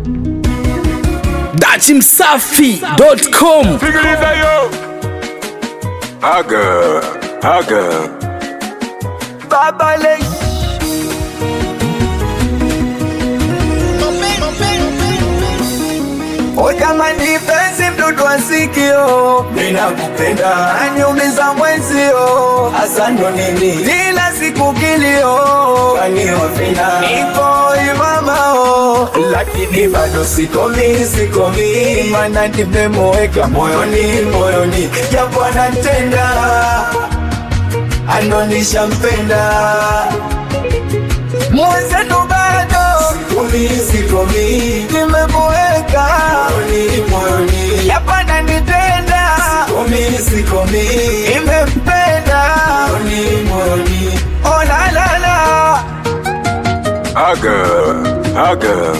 dachimsafi.com Sikiliza yo. Haga, haga. Baba Lesh. O jamani, penzi mdudu wa sikio, ninakupenda aniumiza mwenzio, hasa ndo nini kila siku kilio, kaniofina nipo imamao, lakini bado sikomi, sikomi, mana nimemweka moyoni, moyoni, japo anatenda anonisha mpenda mwenzetu bado sikomi, sikomi, nimemweka moyoni, moyoni, yapana nitenda sikomi, sikomi, nimempenda moyoni, moyoni, oh la la la Haga, haga.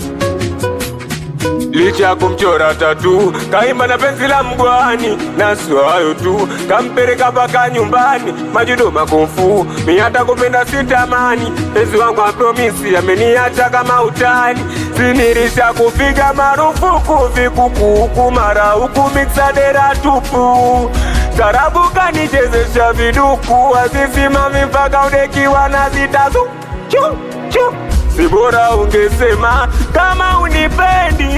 Licha ya kumchora tatu kaimba na penzi la mgwani, na sio hayo tu, kampeleka mpaka nyumbani, majudo makofu, mi hata kupenda sitamani. Penzi wangu apromisi ameniacha kama utani, sinirisha kupiga marufuku vikukuku, mara huku miksadera tupu Tarabu kanichezesha viduku, azisimami mpaka udekiwa na zitazu chu chu si bora ungesema kama unipendi,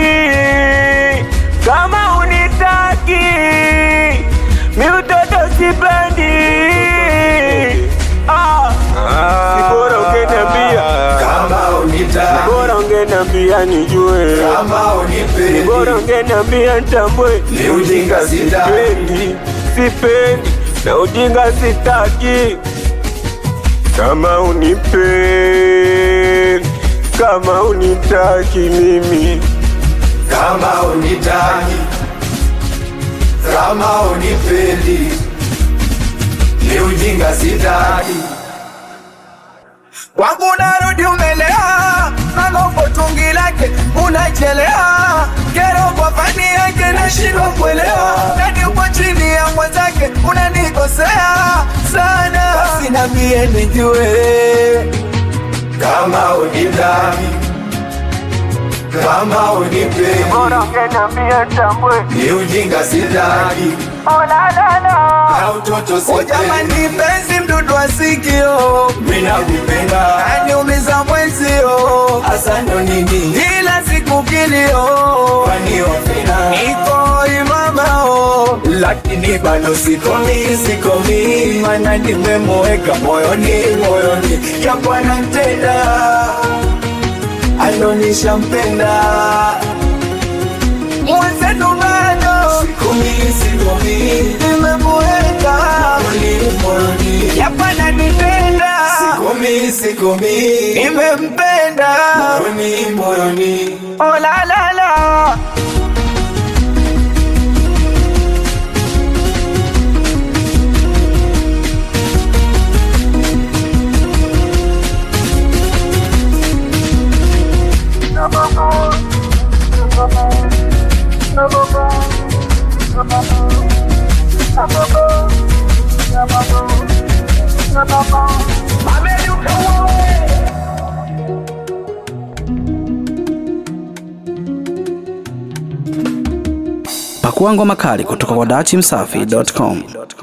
kama unitaki, mi utoto sipendi. Ah, si bora ungeniambia, kama unitaki bora ungeniambia nijue, kama unipendi bora ungeniambia nitambue. Ni ujinga sitaki. sipendi, sipendi na ujinga sitaki kama unipendi, kama unitaki mimi kama unitaki, kama unipendi, ni ujinga sitaki. Kwangu narudi umelea, nalopo tungi lake unachelea, kero kwa fani yake nashindwa kuelewa, nani upo chini ya mwenzake unanikosea sana, basi nambie nijue kama unitaki, kama unipendi bora ungeniambia nitambue. ni ujinga sitaki na utoto sipendi. Jamani, penzi mdudu wa sikio, mina kupenda aniumiza mwenzio, hasa ndo nini kila siku kilio, kwani wafina niko imamao, lakini bado sikomi, sikomi, mana nimemweka moyoni, moyoni, japo anatenda anonisha mpenda mwenzetu bado sikomi, sikomi, nimemweka moyoni, moyoni, yapana nipenda sikomi, sikomi, nimempenda moyoni, moyoni, oh la la la pakua ngoma kali kutoka kwa dachimsafi.com